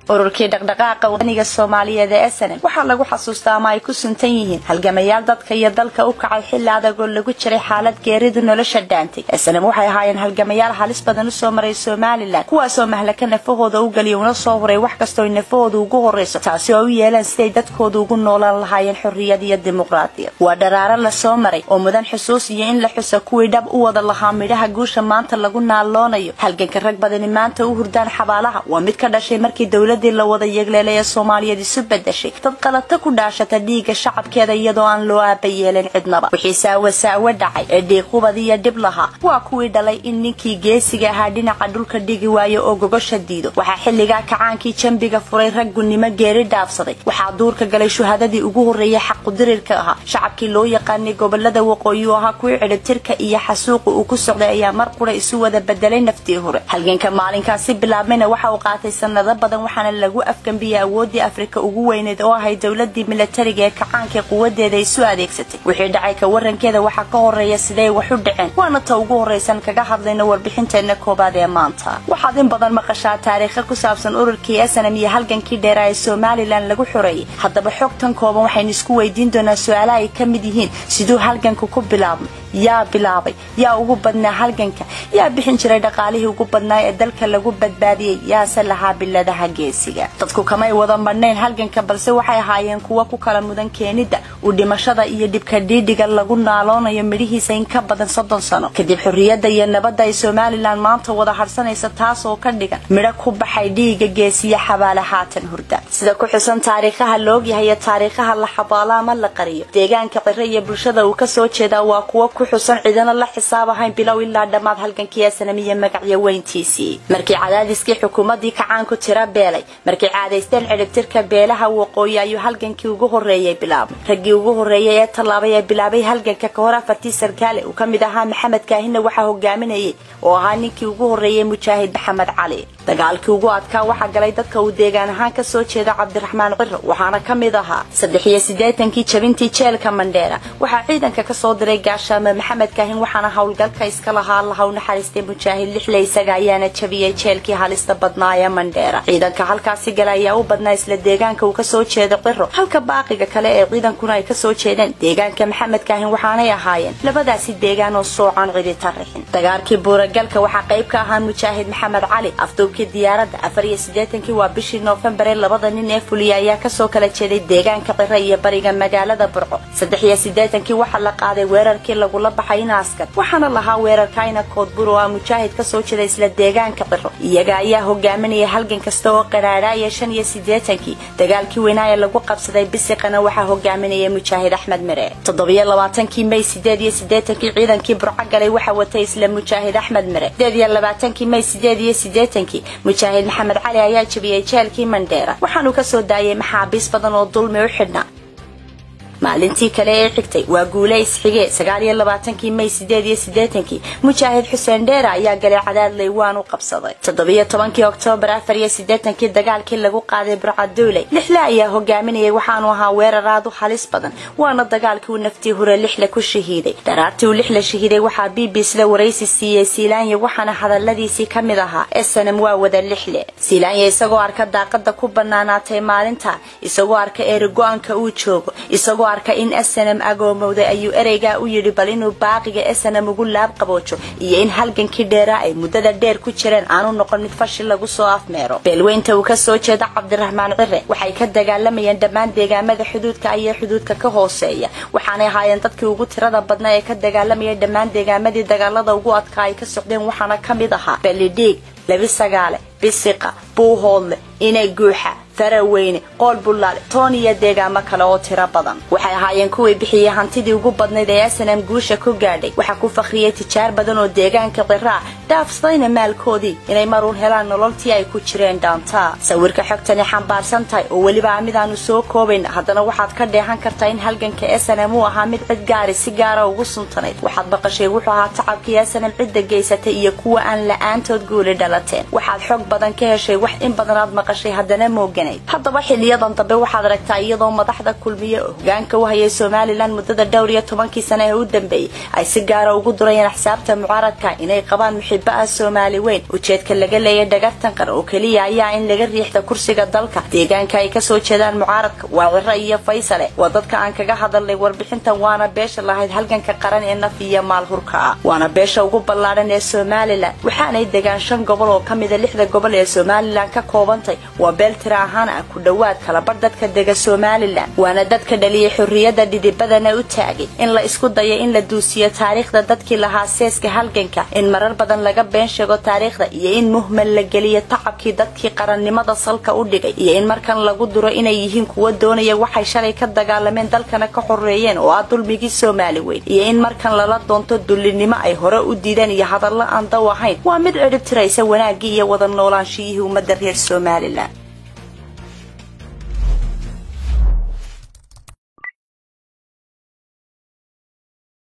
ururkii dhaqdhaqaaqa wadaniga soomaaliyeed ee snm waxaa lagu xasuustaa ama ay ku suntan yihiin halgamayaal dadka iyo dalka u kacay xilli adag oo lagu jiray xaalad geeridu nolosha dhaantay snm waxay ahaayeen halgamayaal halis badan usoo maray somalilan kuwaasoo mahlaka nafahooda u geliya una soo huray wax kastoo nafahooda ugu horrayso taasi oo u yeelaan siday dadkooda ugu noolaan lahaayeen xorriyad iyo dimuqraadiyad waa dharaaro lasoo maray oo mudan xusuus iyo in la xuso kuwii dhab u wada lahaa midhaha guusha maanta lagu naaloonayo halganka rag badani maanta u hurdaan xabaalaha waa mid ka dhashay markii dowladii la wada yeegleelay ee soomaaliyeed isu bedeshay dad qalata ku dhaashata dhiigga shacabkeeda iyadoo aan loo aaba yeelin cidnaba wixii saawa saawo dhacay ee dhiiqubad iyo dhib lahaa waa kuwii dhalay in ninkii geesiga ahaa dhinaca dhulka dhigi waayo oo gogosha diido waxaa xilligaa kacaankii jambiga furay rag gunnimo geeri dhaafsaday waxaa duurka galay shuhadadii ugu horreeyay xaqudirirka ahaa shacabkii loo yaqaanay gobolada waqooyi oo ahaa kuwii cidhibtirka iyo xasuuqa uu ku socday ayaa mar qura isu wada bedelay naftii hore halganka maalinkaasi bilaabmayna waxa uu qaatay sanado badan waxaana lagu afgambiyey awooddii afrika ugu weyneed oo ahay dowladii milatariga ee kacaanka quwadeeda isu adeegsatay wixii dhacay ka warankeeda waxaa ka horeeya siday wax u dhaceen waana ta ugu horraysan kaga hadlayno warbixinteenna koobaad ee maanta waxaad in badan maqashaa taariikha ku saabsan ururkii snm iyo halgankii dheeraa ee somalilan lagu xoreeyey haddaba xogtan kooban waxaynu isku weydiin doonaa su-aalaha ay ka mid yihiin siduu halganku ku bilaabmay yaa bilaabay yaa ugu badnaa halganka yaa bixin jiray dhaqaalihii ugu badnaa ee dalka lagu badbaadiyey yaase lahaa biladaha geesiga dadku kamay wada madhnayn halganka balse waxay ahaayeen kuwa ku kala mudan keenidda uu dhimashada iyo dhibka dhiidhiga lagu naaloonayo midhihiisa in ka badan soddon sano kadib xorriyadda iyo nabadda ay somalilan maanta wada hadhsanaysa taas oo ka dhigan midho ku baxay dhiiga geesiya xabaale haatan hurda sida ku xusan taariikhaha laogyahay iyo taariikhaha la xabaalo ama la qariyo deegaanka ciro iyo bulshada uu kasoo jeedaa waa kuwa ku xusan cidana la xisaab ahayn bilow ilaa dhammaad halgankii snam iyo magacyo weyntiisii markii cadaadiskii xukuumaddii kacaanku tira beelay markay caadaysteen cidhibtirka beelaha waqooyi ayuu halgankii ugu horreeyay bilaabmay raggii ugu horreeyay ee tallaabay ee bilaabay halganka ka hor afartii sarkaale uu ka mid ahaa maxamed kaahinna waxaa hogaaminayay oo ahaa ninkii ugu horreeyay mujaahid maxamed cali dagaalkii ugu adkaa waxaa galay dadka uu deegaan ahaan ka soo jeeda cabdiraxmaan ciro waxaana ka mid ahaa saddex iyo siddeetankii jabintii jeelka mandheera waxaa ciidanka kasoo diray gaashaame maxamed kaahin waxaana howlgalka iska lahaa allaha u naxariistay mujaahid lixle isaga ayaana jabiyey jeelkii halista badnaa ee mandheera ciidanka halkaasi gala ayaa u badnaa isla deegaanka uu kasoo jeeda ciro halka baaqiga kale ee ciidankuna ay kasoo jeedeen deegaanka maxamed kaahin waxaanay ahaayeen labadaasi deegaan oo soocan cidita rixin dagaalkii buuragalka waxaa qayb ka ahaa mujaahid maxamed cali afduubkii diyaaradda afar iyo siddeetankii waa bishii noofembar ee labada nin ee fuliya ayaa kasoo kala jeeday deegaanka ciro iyo bariga magaalada burco saddex iyo siddeetankii waxaa la qaaday weerarkii lagula baxay inaaskar waxaana lahaa weerarkayna koodbur oo ah mujaahid kasoo jeeda isla deegaanka ciro iyaga ayaa hogaaminaya halgan kasta oo qaraadhaaya shan iyo siddeetankii dagaalkii weynaa ee lagu qabsaday bisiqana waxaa hogaaminaya mujaahid axmed mere toddobiyo labaatankii may sideed iyo siddeetankii ciidankii burco galay waxaa watay isla mujaahid axmed mere sideed iyo labaatankii may sideed iyo siddeetankii mujaahid maxamed cali ayaa jabiyey jeelkii mandheera waxaanu kasoo daayay maxaabiis badan oo dulmi u xidhnaa maalintii kale ee xigtay waa guule isxige sagaal iyo labaatankii may sideed iyo siddeetankii mujaahid xuseen dheera ayaa galay cadaadley waan u qabsaday toddobiyo tobankii oktoobar afar iyo siddeetankii dagaalkii lagu qaaday burcaduuley lixle ayaa hogaaminayay waxaanu ahaa weerar aad u halis badan waana dagaalkii uu naftii hore lixle ku shahiiday dharaartii uu lixle shahiiday waxaa b b sida waraysi siiyey siilaanya waxaana hadaladiisii ka mid ahaa snm waa wada lixle siilaanya isagoo arka daaqada ku banaanaatay maalinta isagoo arka eerigo-aanka uu joogo isagoo arka in snm agoomowday ayuu ereygaa u yidhi bal inuu baaqiga snm ugu laab qaboojo iyo in halgankii dheeraa ay muddada dheer ku jireen aanu noqon mid fashil lagu soo afmeero beelweynta uu kasoo jeeda cabdiraxmaan cire waxay ka dagaalamayeen dhammaan deegaamada xuduudka ayee xuduudka ka hooseeya waxaanay ahaayeen dadkii ugu tirada badnaa ee ka dagaalamaya dhammaan deegaamadii dagaalada ugu adkaa ay ka socdeen waxaana ka mid ahaa belidhiig labi sagaale bisiqa buuhoodle inay guuxa faraweyne qool bullaale toon iyo deegaamo kale oo tiro badan waxay ahaayeen kuwii bixiyey hantidii ugu badnayd ee snm guusha ku gaadhay waxaa ku fakhriyey tijaar badan oo deegaanka qiraa dhaafsadayna maalkoodii inay maruun helaan nololtii ay ku jireen dhaantaa sawirka xogtani xambaarsan tahay oo weliba a midaanu soo koobayn haddana waxaad ka dheehan kartaa in halganka snm uu ahaa mid cid gaari si gaara ugu suntanayd waxaad baqashay wuxuu ahaa tacabkii snm cidda geysatay iyo kuwa aan la-aantood guuli dhalateen waxaad xog badan ka heshay wax in badan aad maqashay haddana moogan taagnayd haddaba xiliyadan dambe waxaad aragtaa iyadoo madaxda kulmiye oo hogaanka u hayay somalilan muddada dhowr iyo tobankii sane ee u dambeeyey ay si gaara ugu durayeen axsaabta mucaaradka inay qabaan muxibo ah soomaali weyn ujeedka laga leeyay dhagartan qar oo keliya ayaa in laga riixda kursiga dalka deegaanka ay kasoo jeedaan mucaaradka waa ciro iyo faysale waa dadka aan kaga hadalnay warbixintan waana beesha lahayd halganka qaran ee naf iyo maal hurka ah waana beesha ugu ballaadhan ee somalilan waxaanay degaan shan gobol oo ka mida lixda gobol ee somalilan ka koobantay waa beel tira ahaan ah ku dhowaad kalabar dadka dega somalilan waana dadka dhaliyay xorriyadda dhidibadana u taagay in la isku dayo in la duusiyo taariikhda dadkii lahaa seeska halganka in marar badan laga been sheego taariikhda iyo in muhmal la geliyo tacabkii dadkii qarannimada salka u dhigay iyo in markan lagu duro inay yihiin kuwa doonaya waxay shalay ka dagaalameen dalkana ka xoreeyeen oo ah dulmigii soomaali weyn iyo in markan lala doonto dullinimo ay hore u diideen iyo hadallo aan daw ahayn waa mid cidhib tiraysa wanaaggii iyo wada noolaanshiyihii ummadda reer somalilan